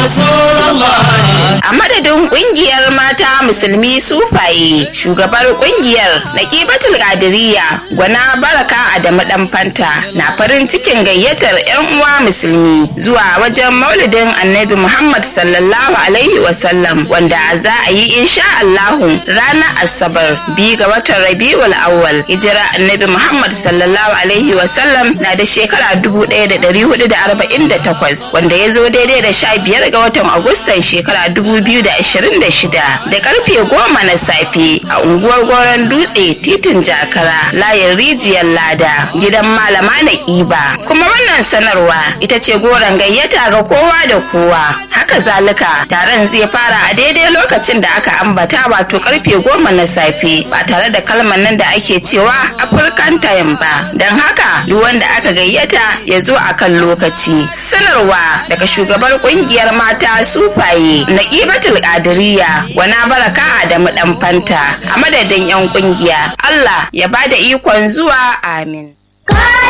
Rasulallah. A madadin kungiyar mata musulmi sufaye shugabar kungiyar Naqibatul Qadiriyya gwana baraka Adamu dan fanta na farin cikin gayyatar 'yan uwa musulmi zuwa wajen maulidin annabi Muhammad sallallahu alaihi wasallam wanda za a yi insha Allahu ranar Asabar biyu ga watan Rabiul Awwal hijira annabi Muhammad sallallahu alaihi wasallam na da shekara 1448 wanda ya zo daidai da sha biyar ga watan Agustan shekara 2026 da karfe goma na safe a unguwar goron dutse titin jakara layin rijiyar lada gidan malama na ƙiba kuma wannan sanarwa ita ce goron gayyata ga kowa da kowa haka zalika taron zai fara a daidai lokacin da aka ambata wato karfe goma na safe ba tare da kalmar nan da ake cewa african time ba don haka duk wanda aka gayyata ya zo a kan lokaci sanarwa daga shugabar kungiyar mata sufaye na ƙibatul ƙadiriya wana baraka da dan fanta a madadin 'yan kungiya Allah ya bada ikon zuwa amin